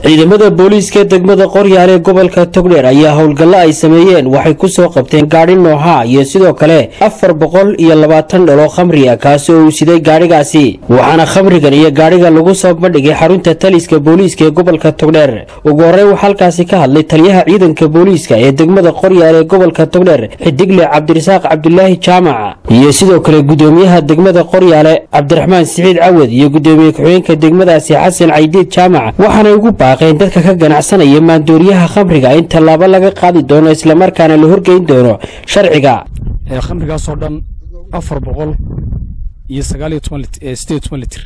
ciidamada booliiska degmada qoryaal ee gobolka togdheer ayaa howlgallo ay sameeyeen waxay ku soo qabteen gaadhi nooha iyo sidoo kale afar boqol iyo labaatan dhaloo khamri ah kaasi oo uu siday gaadhigaasi waxaana khamrigan iyo gaadhiga lagu soo bandhigay xarunta taliska booliiska ee gobolka togdheer ugu horey waxaa halkaasi ka hadlay taliyaha ciidanka booliiska ee degmada qoryaal ee gobolka togdheer xidigle cabdirasaaq cabdulaahi jaamac iyo sidoo kale gudoomiyaha degmada qoryaale cabdiraxmaan siciid cawad iyo gudoomiye ku-xigeenka degmadaasi xasan caydiid jaamac waxaanay ugu baaqeen dadka ka ganacsanaya maandooriyaha khamriga in tallaabo laga qaadi doono islamarkaana la horgeyn doono sharciga khamrigaasoo dhan afar boqol iyo sagaaliyo toban sideed toban litir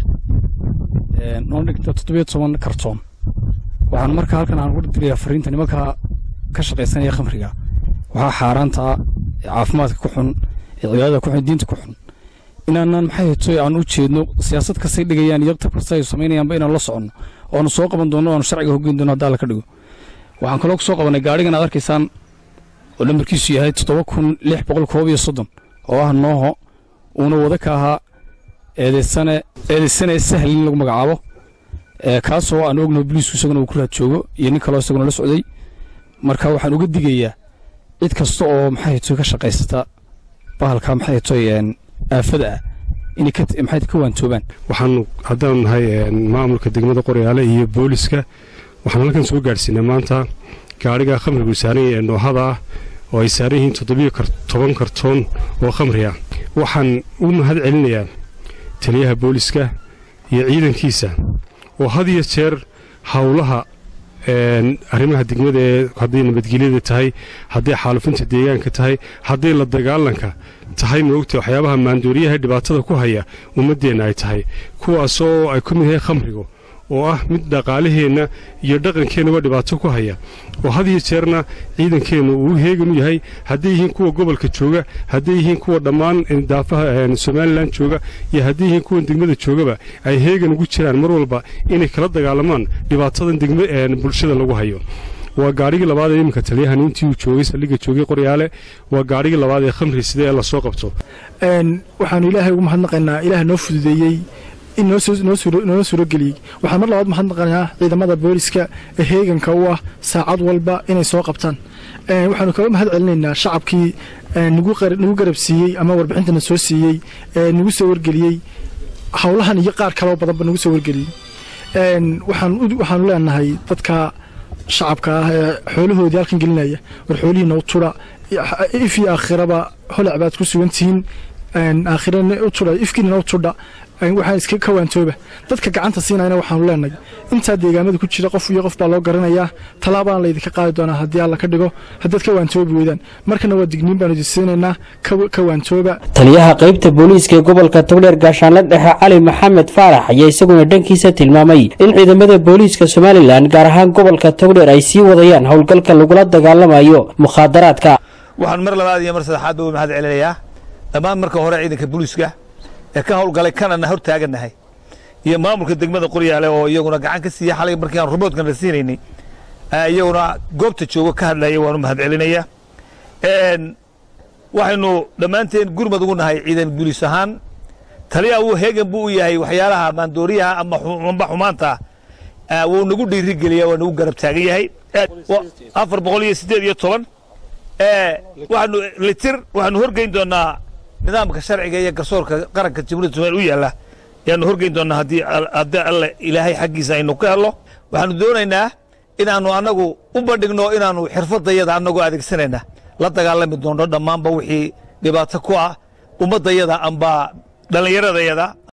noo dhigta toddobiyo toban kartoon waxaan markaa halkan aan ugu dirayaa fariinta nimanka ka shaqaysanaya khamriga waxaa xaaraanta ah ee caafimaadka ku xun ee cibaadada ku xun diinta ku xun inaanan maxay hetoy aan u jeedno siyaasad kastay dhigayaan iyo tab kasta ay samaynayaanba inaan la soconno oanu soo qaban doonno oanu sharciga hoggeyn doono haddaa la ka dhigo waxaan kaloo ku soo qabanay gaadhigan aad arkaysaan oo lambarkiisu yahay toddoba kun lix boqol koob iyo soddon oo ah nooho uuna wada ka ahaa eedeysane eedeysane sahal in lagu magacaabo kaasoo aan ognaho boliisku isaguna uu ku raad joogo iyo nin kaloo isaguna la socday marka waxaan uga digayaa cid kasta oo maxay hetoy ka shaqaysata bahalka maxay hetoy aafada ah inay maxay ka waantoobaan waxaanu haddaanu nahay maamulka degmada qoryaale iyo booliska waxaan halkan soo gaadhsiinay maanta gaadhiga khamrigu saaran yahay noohada ah oo ay saaran yihiin toddobiyo toban kartoon oo khamri ah waxaan u mahad celinayaa taliyaha booliska iyo ciidankiisa oo had iyo jeer howlaha arrimaha degmada ee hadday nabadgelyada tahay hadday xaalufinta deegaanka tahay hadday la dagaalanka tahay maogta waxyaabaha maandooriyaha dhibaatada ku haya ummaddeenna ay tahay kuwaasoo ay ku mid yahay khamrigu oo ah mid dhaqaalaheenna iyo dhaqankeennuba dhibaato ku haya oo had iyo jeerna ciidankeennu uu heegan u yahay hadday yihiin kuwa gobolka jooga hadday yihiin kuwa dhammaan daafaha somalilan jooga iyo hadday yihiin kuwan degmada joogaba ay heegan ugu jiraan mar walba inay kala dagaalamaan dhibaatadan bulshada lagu hayo waa gaadhigii labaad ee iminka taliyahan intii uu joogay saldhigga joogay qoryaale waa gaadhigii labaad ee khamri sida ee lasoo qabto waxaanu ilaahay ugu mahadnaqaynaa ilaah noo fududeeyey in noo suurageliyey waxaan mar labaad mahadnaqanaa ciidamada booliska ee heeganka u ah saacad walba inay soo qabtaan waxaanu kaga mahad celinaynaa shacabkii nagu garabsiiyey ama warbixintana soo siiyey nagu soo wargeliyey howlahan iyo qaar kaloo badanba nagu soo wargeliyey waxaanu leenahay dadka shacabka ah ee xoolahoodii halkan gelinaya war xoolihiina u tudha if iyo aakhiraba holac baad ku sugan tihiin aakhirana u tudha ifkiinana u tudha waxaan iska ka waantooba dadka gacanta siinayna waxaanu leenahay intaa deegaamada ku jira qof iyo qof baa loo garanayaa tallaabaan laydinka qaadi doonaa haddii alla ka dhigo haddaad ka waantoobi weydaan markana waa digniin baanu idin siinaynaa ka waantooba taliyaha qaybta booliiska ee gobolka togdheer gaashaanla dhexe cali maxamed faarax ayaa isaguna dhankiisa tilmaamay in ciidamada booliiska somalilan gaar ahaan gobolka togdheer ay sii wadayaan howlgalka lagula dagaalamayo mukhaadaraadka waxaan mar labaad iyo mar saddexaad ba u mahad celinayaa dhammaan marka hore ciidanka booliiska ee ka howlgalay kanana hor taagannahay iyo maamulka degmada qoryaale oo iyaguna gacan ka siiya xalay markii aan rumoodkan la siinaynay iyaguna goobta joogo ka hadlaya waanu mahad celinayaa waxaynu dhammaanteen gurmad ugu nahay ciidan guulis ahaan taliya uu heegan buu u yahay waxyaalaha maandooriyaha ama amba xumaanta wuu nagu dhiirigeliya waa nagu garab taagan yahay afar boqol iyo siddeed iyo toban waxaanu litir waxaanu horgeyn doonaa nidaamka sharciga iyo garsoorka qaranka jamhuuriyadda somalia u yaalla ayaanu horgeyn doonaa haddii haddii alle ilaahay xaggiisa aynu ka helno waxaanu doonaynaa inaannu annagu u bandhigno inaannu xirfadayada annagoo adeegsanayna la dagaalami doonno dhammaanba wixii dhibaato ku ah ummaddayada amba dhallinyaradayada